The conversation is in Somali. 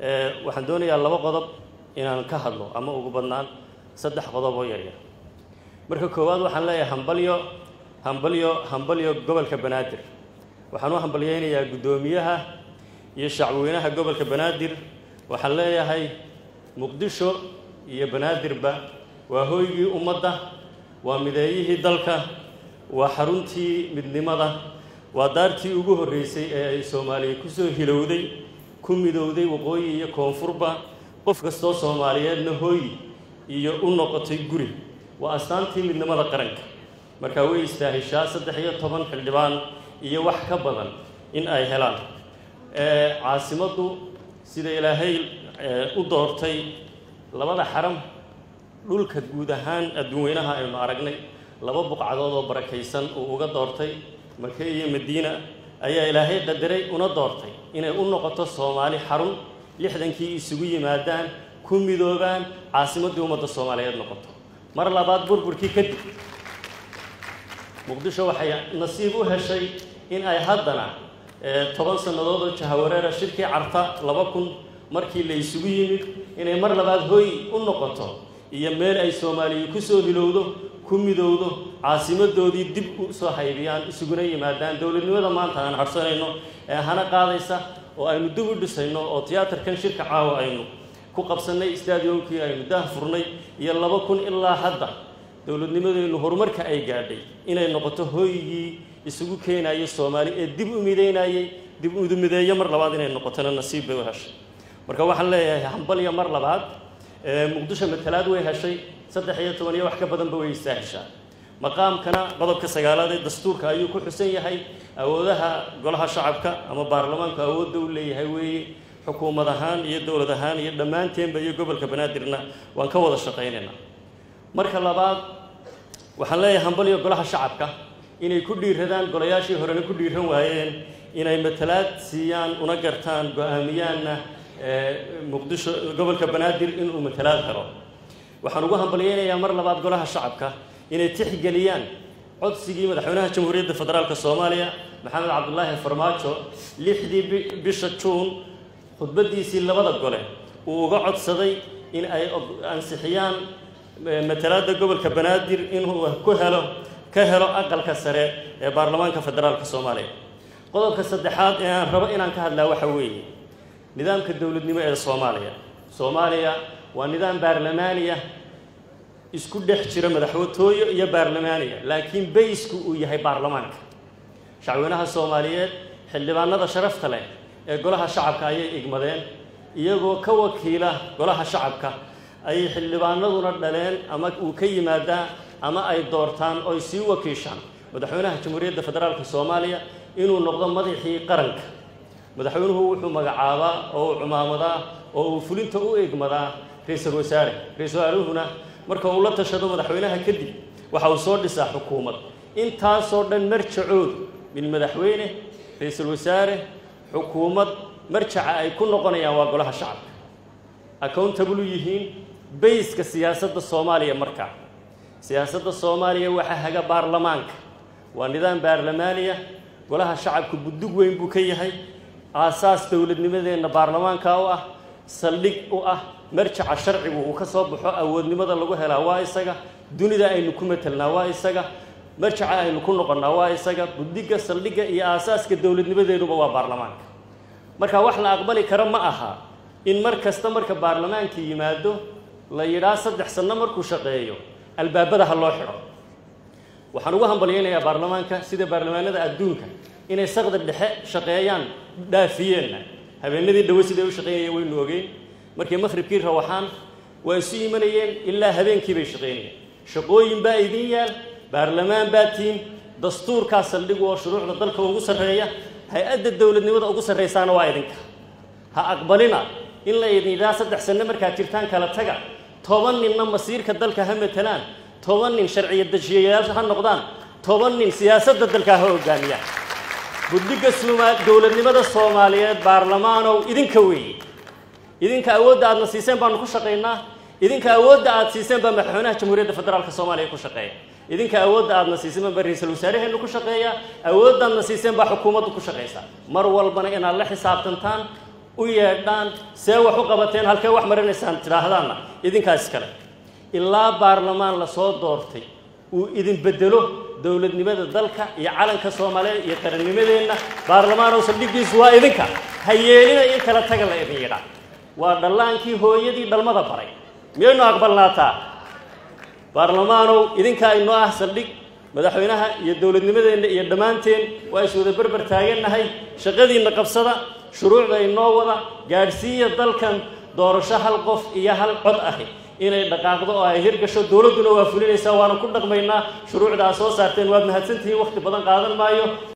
waxaan doonayaa laba qodob inaan ka hadlo ama ugu badnaan saddex qodob oo yaryar marka koowaad waxaan leeyahay hambalyo hambalyo hambalyo gobolka banaadir waxaan u hambalyeynayaa guddoomiyaha iyo shacweynaha gobolka banaadir waxaan leeyahay muqdisho iyo banaadirba waa hooygii ummadda waa mideeyihii dalka waa xaruntii midnimada waa daartii ugu horreysay ee ay soomaaliya kusoo hilowday ku midowday waqooyi iyo koonfurba qof kastoo soomaaliyeedna hooyi iyo u noqotay guri waa astaantii midnimada qaranka markaa way istaahishaa saddex iyo toban xildhibaan iyo wax ka badan in ay helaan caasimaddu sida ilaahay u doortay labada xaram dhulka guud ahaan adduunweynaha aynu aragnay laba buqcadood oo barakaysan uu uga doortay make iyo madiina ayaa ilaahay qadaray una doortay inay u noqoto soomaali xarun lixdankii isugu yimaadaan ku midoobaan caasimaddii ummadda soomaaliyeed noqoto mar labaad burburkii kadib muqdisho waxay nasiib u heshay in ay haddana toban sannadood oo jahawareera shirkii carta laba kun markii la isugu yimid inay mar labaad hooy u noqoto iyo meel ay soomaaliya kusoo hilowdo ku midowdo caasimadoodii dib u soo haybiyaan isuguna yimaadaan dowladnimada maanta aan harsanayno ee hana qaadaysa oo aynu dib u dhisayno oo tiyaatarkan shirka caawa aynu ku qabsannay stadiumkii aynu daah furnay iyo laba kun ilaa hadda dowladnimadeennu horumarka ay gaadhay inay noqoto hooygii isugu keenayay soomaali ee dib u mideynayay dib u mideeyo mar labaad inay noqotona nasiib bay u heshay marka waxaan leeyahay hambalya mar labaad muqdisho matalaad way heshay saddex iyo toban iyo wax ka badanba way istaaheshaa maqaamkana qodobka sagaalaad ee dastuurka ayuu ku xusan yahay awoodaha golaha shacabka ama baarlamaanku awoodda u leeyahay weeye xukuumad ahaan iyo dowlad ahaan iyo dhammaanteenba iyo gobolka banaadirna waan ka wada shaqaynaynaa marka labaad waxaan leeyahay hambalyo golaha shacabka inay ku dhiiradaan golayaashii horena ku dhiiran waayeen inay matalaad siiyaan una gartaan go-aamiyaanna muqdisho gobolka banaadir inuu matalaad helo waxaan ugu hambalyeynayaa mar labaad golaha shacabka inay tixgeliyaan codsigii madaxweynaha jamhuuriyadda federaalk soomaaliya maxamed cabdulaahi farmaajo lixdii bisha juun khudbadiisii labada gole uu uga codsaday in ay ansixiyaan matalaadda gobolka banaadir inuu ku helo ka helo aqalka sare ee baarlamaanka federaalk soomaaliya qodobka saddexaad ee aan rabo inaan ka hadlaa waxa weeye nidaamka dowladnimo ee soomaaliya soomaaliya waa nidaam baarlamaaniya isku dhex jira madaxwatooyo iyo baarlamaaniya laakiin baysku uu yahay baarlamaanka shacweynaha soomaaliyeed xildhibaanada sharafta leh ee golaha shacabka ayay igmadeen iyagoo ka wakiila golaha shacabka ayay xildhibaanaduna dhaleen ama uu ka yimaadaa ama ay doortaan oy sii wakiishaan madaxweynaha jamhuuriyadda federaalk soomaaliya inuu noqdo madaxii qaranka madaxweynuhu wuxuu magacaabaa oo uu cumaamadaa oo uu fulinta u egmadaa ra-iisul wasaare ra-isul wasaaruhuna marka uu la tashado madaxweynaha kadib waxa uu soo dhisaa xukuumad intaasoo dhan marjacoodu min madaxweyne ra-iisul wasaare xukuumad marjaca ay ku noqonayaan waa golaha shacabka accountable yihiin bayska siyaasadda soomaaliya markaa siyaasadda soomaaliya waxaa haga baarlamaanka waa nidaam baarlamaaniya golaha shacabka buddug weyn buu ka yahay aasaas dowladnimadeenna baarlamaanka u ah saldhig u ah marjaca sharcigu uu ka soo baxo awoodnimada lagu helaa waa isaga dunida aynu ku matelnaa waa isaga marjaca aynu ku noqonnaa waa isaga buddiga saldhigga iyo aasaaska dowladnimadeennuba waa baarlamaanka marka wax la aqbali karo ma aha in mar kasta marka baarlamaanka yimaado la yidhaa saddex sanno markuu shaqeeyo albaabada ha loo xidho waxaan ugu hambalyaynayaa baarlamaanka sida baarlamaanada adduunka inay saqda dhexe shaqeeyaan dhaafiyeenna habeenadii dhawe siday u shaqaynayeen waynu ogeyn markay maqhribkii rawaxaan waa isu imanayeen ilaa habeenkii bay shaqaynayeen shaqooyin baa idin yaal baarlamaan baa tiin dastuurkaa saldhigu oo shuruucda dalka ugu sarreeya hay-adda dowladnimada ugu sarraysaana waa idinka ha aqbalina in la idin yidhaha saddex sanno markaad jirtaan kala taga toban ninna masiirka dalka ha matalaan toban nin sharciya dejiyayaal ha noqdaan toban nin siyaasadda dalka ha hogaamiyaan buddiga suuma dowladnimada soomaaliyeed baarlamaanow idinka weeye idinka awoodda aadna siiseen baanu ku shaqaynaa idinka awoodda aad siiseen baa madaxweynaha jamhuuriyadda federaalka soomaaliya ku shaqeeya idinka awoodda aadna siiseen baa ra-iisul wasaaraheennu ku shaqeeya awooddaadna siiseen baa xukuumaddu ku shaqaysa mar walbana inaad la xisaabtantaan u yeedhaan see wax u qabateen halkee wax marinaysaan tidhaahdaanna idinkaas kale ilaa baarlamaan lasoo doortay uu idin bedelo dowladnimada dalka iyo calanka soomaaliyeed iyo qarannimadeenna baarlamaanow saldhiggiisu waa idinka ha yeelina in kala taga la idin yidhaa waa dhallaankii hooyadii dhalmada baray miyaynu aqbalnaataa baarlamaanow idinkaa inoo ah saldhig madaxweynaha iyo dowladnimadeenna iyo dhammaanteen waa is wada berber taagannahay shaqadiinna qabsada shuruucda inoo wada gaadhsiiya dalkan doorasho hal qof iyo hal cod ahi inay dhaqaaqdo oo ay hirgasho dowladduna waa fulinaysaa waana ku dhaqmaynaa shuruucda aad soo saarteen waad mahadsantihiin wakhti badan qaadan maayo